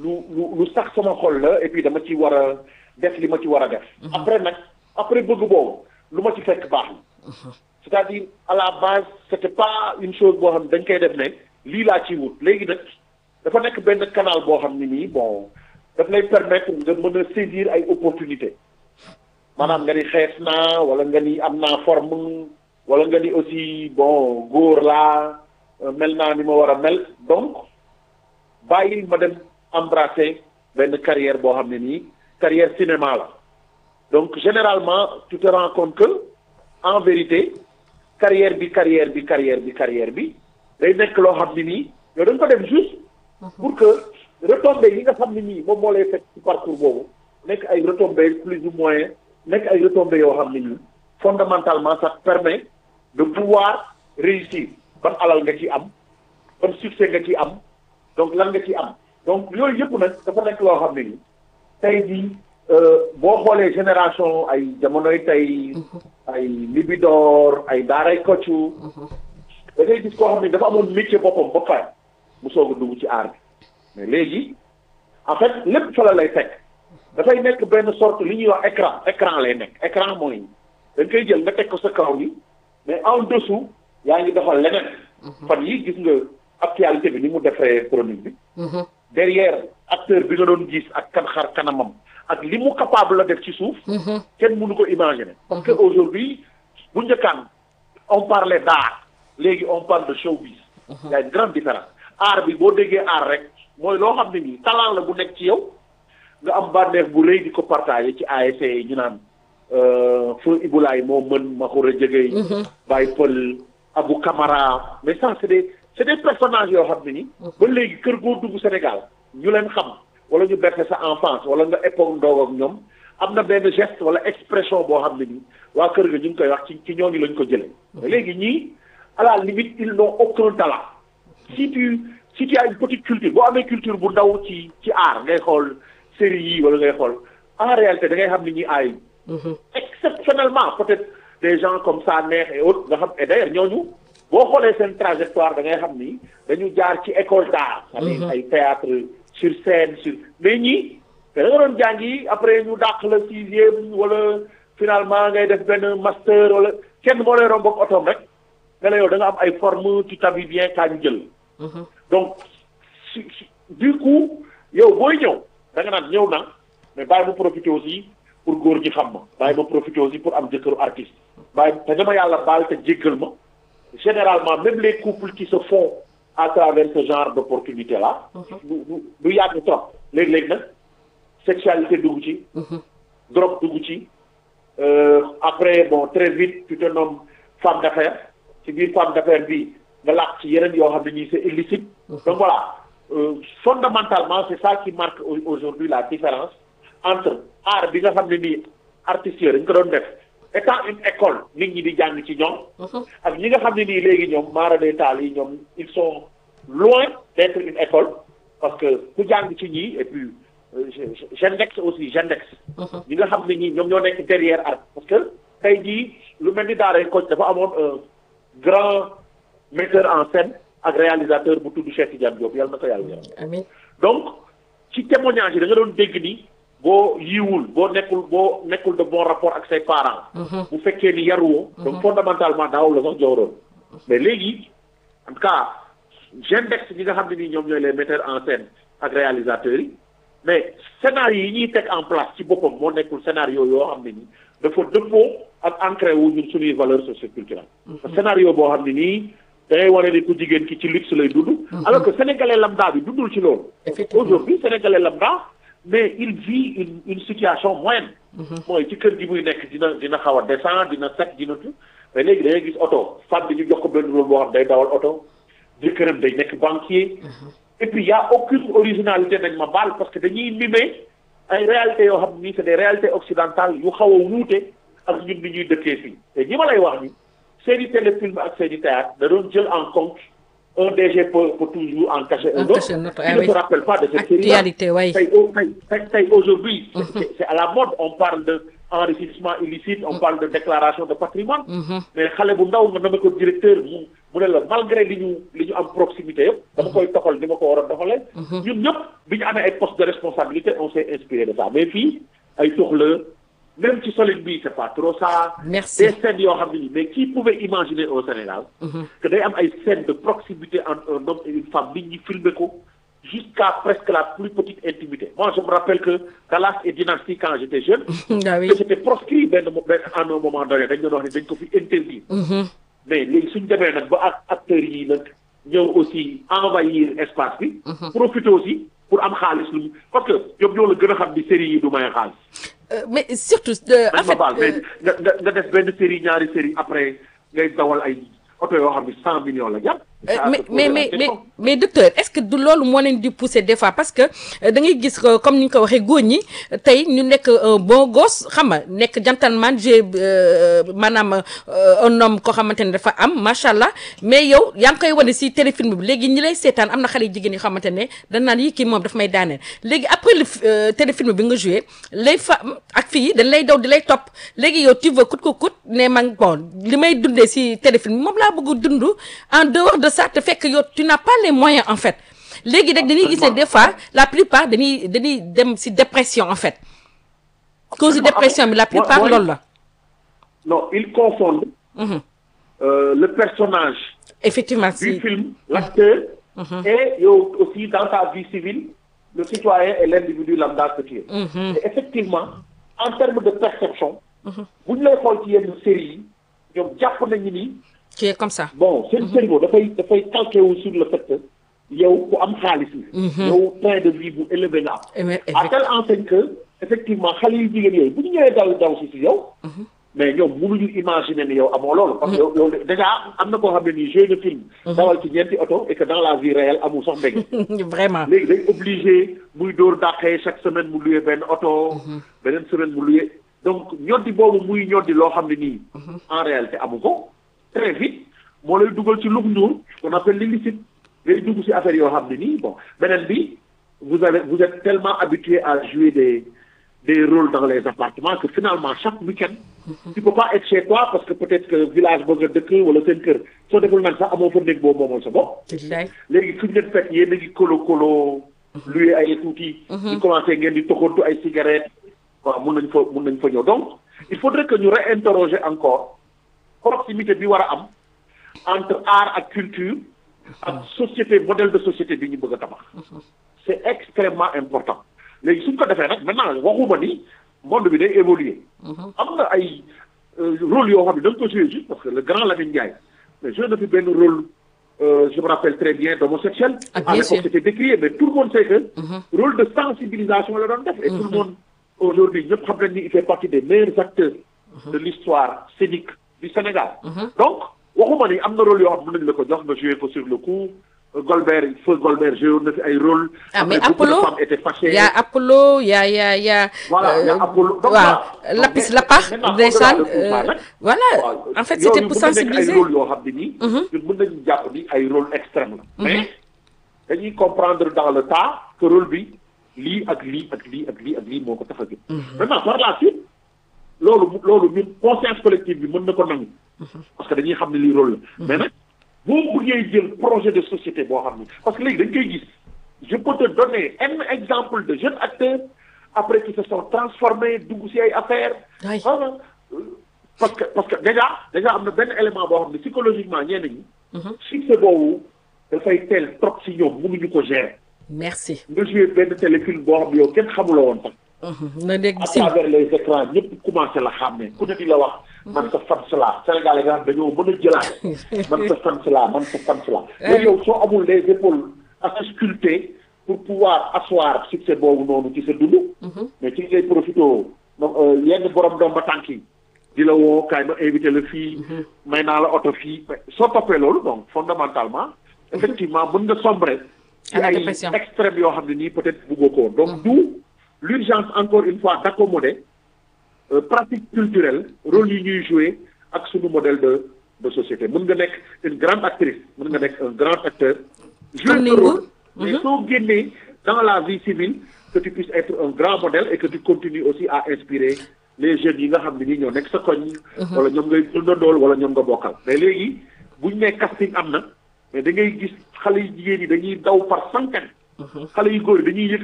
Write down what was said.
lu lu lu sax sama xol la et puis dama ci war a def li ma ci war a def. après nag après bëgg boobu lu ma ci fekk baax na. c'est-à-dire à la base c'était pas une chose boo xam ne dañ koy def ne lii laa ciy wut léegi nag dafa nekk benn canal boo xam ne nii bon daf lay permettre nga mën a saisir ay opportunités maanaam nga ni xees naa wala nga ni am naa forme wala nga ni aussi bon góor laa mel naa ni ma war a mel donc bàyyi ma dem embrasser benn carrière boo xam ne nii carrière cinéma la donc généralement tu te rends compte que en vérité carrière bi carrière bi carrière bi carrière bi day nekk loo xam ne nii yow da nga ko dem juste pour que retombées yi nga xam ne nii moom moo lay fekk ci parcours boobu nekk ay retombées plus ou moins nekk ay retombées yoo xam ne nii fondamentalement ça te permet de pouvoir réussir ban alal nga ci am ban succès nga ci am donc lan nga ci am donc yooyu yëpp nag dafa nekk loo xam ne nii tey jii boo xoolee génération ay jamonoy tey ay libidoor ay daaray koccu da ngay gis koo xam ne dafa amoon métier boppam ba pare mu soog a dugg ci aar bi mais léegi en fait lépp fa la lay fekk dafay nekk benn sorte li ñuy wax écran écran lay nekk écran mooy da nga koy jël nga teg ko sa kaw ni mais en dessous yaa ngi doxal leneen fan yi gis nga actualité bi ni mu defee chronique bi derrière acteur bi nga doon gis ak kan xar kanamam ak li mu capable la def ci suuf kenn mënu ko imaginer parce que aujourd'hui bu njëkkaan on parlait d'art léegi on parle de showbiz y a une grande différence art bi boo déggee art rek mooy loo xam ne nii talent la bu nekk ci yow nga am bànneex bu rëy di ko partager ci ASC yi ñu naan feu Ibulaay moo mën Maxura Jëgëy Baye Pël Abou Camara mais ça c'est des c'est des personnages yoo xam ne ni ba léegi kër goo dugg Sénégal ñu leen xam wala ñu berse sa enfance wala nga époque ndoog ak ñoom am na benn geste wala expression boo xam ne nii waa kër ga ñu ngi koy wax ci ci ñooñu lañ ko jëlee mais léegi ñii à la limite ils n'ont aucun talent si tu si tu as une petite culture boo amee culture bu ndaw ci ci art ngay xool série yi wala ngay xool en réalité da ngay xam ni ñi aay exceptionnellement peut-être des gens comme ça neex et autres nga xam et d'ailleurs ñooñu boo xoolee seen trajectoire da ngay xam ni dañu jaar ci école d'art c'est-à-dire ay théâtre sur scène sur mais ñii te da nga doon jàngi après ñu dàq la sixième wala finalement ngay def benn master wala kenn moo lay romb ak otoom rek nga ne yow da nga am ay forme tu t'habilles bien kaa ñu jël donc du coup yow booy ñëw da nga naan ñëw na mais bàyyi ma profiter aussi pour góor ñi xam ma bàyyi ma profiter aussi pour am jëkkëru artiste bàyyi te dama yàlla baal te jéggal ma généralement même les couples qui se font à travers ce genre d'opportunité là du du du yàgg trop léegi-léegi nag sexualité dugg ci drogue dugg ci après bon très vite tu te nommes femme d'affaires ci biir femme d'affaires bi nga làq ci yeneen yoo xam ne nii c'est illicite donc voilà euh, fondamentalement c'est ça qui marque aujourd'hui la différence entre art bi nga xam ne nii artistes yi dañ ko doon def étant une école nit ñi di jàng ci ñoom ak ñi nga xam ne nii léegi ñoom maara day taal yi ñoom ils sont loin d'être une école parce que ku jàng ci ñii et puis Gendex aussi Gendex ñi nga xam ne ñii ñoom ñoo nekk derrière art parce que tey jii lu mel ni daaray Kocc dafa amoon un grand metteur en scène ak réalisateur bu tudd Cheikh Tidiane Diop yàlla na ko yàlla yaram amiin donc ci témoignage yi da nga doon dégg ni boo yiwul boo nekkul boo nekkul de bon rapport ak say parents bu fekkee ni yaruwoo donc fondamentalement daawul la sax jowroon mais léegi en tout cas Gendex ñi nga xam ne nii ñoom ñooy les metteurs en scène ak réalisateurs yi mais scénario yi ñuy teg en place ci boppam moo nekkul scénario yoo xam ne nii dafa dëppoo ak ancré wu ñun suñuy valeurs socioculturelles scénario boo xam ne nii da ngay wane ni ku jigéen ki ci luxe lay dund alors que sénégalais lambda bi dundul ci loolu aujourd'hui sénégalais lambda mais il vit une une situation moyenne mooy ci kër gi muy nekk dina dina xaw a descend dina set dina tu mais léegi da ngay gis oto femme bi ñu jox ko benn rôle boo xam day dawal oto jëkkëram day nekk banquier et puis y a aucune originalité nañ ma baal parce que dañuy mimer ay réalités yoo xam ni c'est des réalités occidentales yu xaw a wuute ak ñun ni ñuy dëkkee fii te ñi ma lay wax ni seeni téléfilm ak seeni théâtre da doon jël en compte un DG peut peut toujours en cacher un En autre cacher un autre, qui ah ne oui. se rappelle pas de cette série Actualité, oui. tey au- tey tey tey aujourd'hui c'est c'est- c'est à la mode on parle de enrichissement illicite on parle de déclaration de patrimoine mais xale bu ndaw nga dama ko directeur mu mu ne la malgré li ñu li ñu am proximité yëpp dama koy doxal ni ma ko war a doxalee ñun ñëpp bi ñu amee ay postes de responsabilité on s'est inspiré de ça mais fii ay tox la même ci solide bi c'est pas trop ça Merci. des scènes yoo xam ne nii mais qui pouvait imaginer au Sénégal que day am ay scènes de proximité entre un homme et une femme nit ñi filmer ko jusqu'à presque la plus petite intimité moi je me rappelle que Dallas et Dynasty quand j'étais jeune ah oui que c'était proscrit benn mo- benn à un moment donné dañ doon wax ne dañ ko fi interdire mais léegi suñ demee nag ba ak acteurs yi nag ñëw aussi envahir espace bi profiter aussi pour am xaalis lu mu parce que ñoom ñoo la gën a xam ni série yi du may xaalis Euh, mais surtout euh, en dañ ma fait baal mais euh, nga nga nga def benn série ñaari série après ngay dawal ay oto yoo xam ne cent millions la jàpp Euh, mais mais mais mais mais docteur est-ce que du loolu moo leen di pousser des fois parce que euh, da ngay gis que comme ni ñu ko waxee góor ñi euh, tey ñu nekk un bon gosse xam nga nekk gentleman j'ai euh, maanaam euh, un homme koo xamante ne dafa am macha allah mais yow yaa ngi koy wane si téléfilm bi léegi ñi lay seetaan am na xale yu jigéen yoo xamante ne dañ naan yi kii moom daf may daaneel léegi après le f- euh, téléfilm bi nga joué les femmes ak fii dañ lay daw di lay topp léegi yow tu veux coûte que coûte ne man bon li may dundee si téléfilm moom laa bëgg a dund en dehors de ça te fekk yow tu n'as pas les moyens en fait léegi rek dañuy gis ne des fois la plupart dañuy dañuy dem si dépression en fait cause de dépression bi la plupart mooy- loolu la non ils confondent Mhm. euh, le personnage effectivement du si film l'acteur et yow aussi dans ta vie civile le citoyen et l'individu lambda que tu es et effectivement en termes de perception bu ñu lay xool ci yenn séries yi ñoom jàpp nañu ni tu es comme ça bon seen cerveau dafay dafay calqué wu sur le fait que yow ku am xaalis la yow train de vie bu élevé nga am Eh mais à telle enseigne que effectivement xale yu jigéen yooyu bu ñu ñëwee daw daw si si yow mais ñoom mënuñu imaginer ni yow amoo loolu parce que yow yow déjà am na koo xam ne nii jeu de film dawal ci ñeenti oto et que dans la vie réelle amul sax mbége vraiment léegi day obligé muy dóor dàqee chaque semaine mu luyee benn oto beneen semaine mu luyee donc ñoddi boobu muy ñoddi loo xam ne nii en réalité amu ko très vite moo lay dugal ci lug ñuul qu'on appelle l'illicite ngay dugg ci affaire yoo xam ne nii bon beneen bi vous avez vous êtes tellement habitué à jouer des des rôles dans les appartements que finalement chaque week-end tu peux pas être chez toi parce que peut-être que village ba nga dëkk wala seen kër soo deful nag sax amoo fa néeg boobu moomal sa bopp billaay léegi fu ñu leen fekk yéen a ngi kolo kolo luye ay tuuti. di commencé ngeen di toxantu ay cigarettes. waaw mun nañ fa mun nañ fa ñëw donc il faudrait que ñu réinterroger encore proximité bi war a am entre art ak culture ak société modèle de société bi ñu bëgg a tabax. c'est extrêmement important léegi suñ ko defee nag maintenant waxuma ni monde bi day évoluer. am na ay euh, rôle yoo xam ne da nga ko joué juste parce que le grand Lamine Ndiaye mais joué na fi benn rôle euh, je me rappelle très bien d'homosexuel. Ah, à bien l'époque sûr. c'était décrié mais tout le monde sait que. rôle de sensibilisation la doon def. et tout le monde aujourd'hui ñëpp xam nañ ni il fait partie des meilleurs acteurs. de l'histoire scénique du Sénégal. donc waxuma ni am na rôle yoo xam ne mën nañu la ko jox nga joué ko sur le coup. Golbert feu Golbert joué na fi ay rôle. ah mais Après, beaucoup de Apollo femmes étaient fâchées. y a Apollo y a y a y a Voilà, y a euh, Apollo. Donc, waaw voilà. Donc, Lapis mais- Lapach maintenant, ndeysaan au-delà de tout ça, euh, nag, voilà waaw, en fait yooyu c'était pour mën na nekk sensibiliser ay rôle yoo xam ne nii. ñun mën nañu jàpp ni ay rôle extrême la. mais dañuy comprendre dans le tas que rôle bi lii ak lii ak lii ak lii ak lii moo ko tax a jóg. maintenant par la suite loolu mu- loolu ñun conscience collective bi mën na ko nangu. parce que dañuy xam ne lii rôle la. mais nag boo bëggee jël projet de société boo xam ne parce que léegi dañ koy gis je peux te donner un exemple de jeunes acteurs après qui se sont transformés dugg ci ay affaires. Oui. Voilà. Euh, parce que parce que déjà déjà am na benn élément boo xam ne psychologiquement ñenn ñi. succès boobu dafay teel trop ci ñoom mënuñu ko gérer. merci nga joué benn téléfilm boo xam ne yow kenn xamuloo woon sax. na dégg à si travers les écrans ñëpp commencé la xàmmee ku ne di la wax. man sa fan si laa Sénégalais nga xam dañoo mën a jëlaat. man sa fan si laa man sa fan si laa. mais yow soo amul les épaules assez sculptées pour pouvoir asseoir succès boobu noonu ci sa dund. mais ci ngay profité yenn borom doom ba tànk yi. di la woo kaay ma invité la fii. may naa la oto fii mais soo toppee loolu donc fondamentalement. effectivement mën nga sombrer. ci À la ay dépression. extrêmes yoo xam ne nii peut-être bëggoo ko woon donc d'où l'urgence encore une fois d'accommoder euh, pratique culturelle rôle yi ñuy jouer ak suñu modèle de de société mën nga nekk une grande actrice mën nga nekk un grand acteur jouer Comme ce Ningou. rôle mais soo génnee dans la vie civile que tu puisses être un grand modèle et que tu continues aussi à inspirer les jeunes yi nga xam ne nii ñoo nekk sa koñ. wala ñoom ngay dundandool wala ñoom nga bokkal. mais léegi buñ nee casting am na mais da ngay gis xale yu jigéen yi dañuy daw par centaine. xale yu góor yi dañuy yëkkati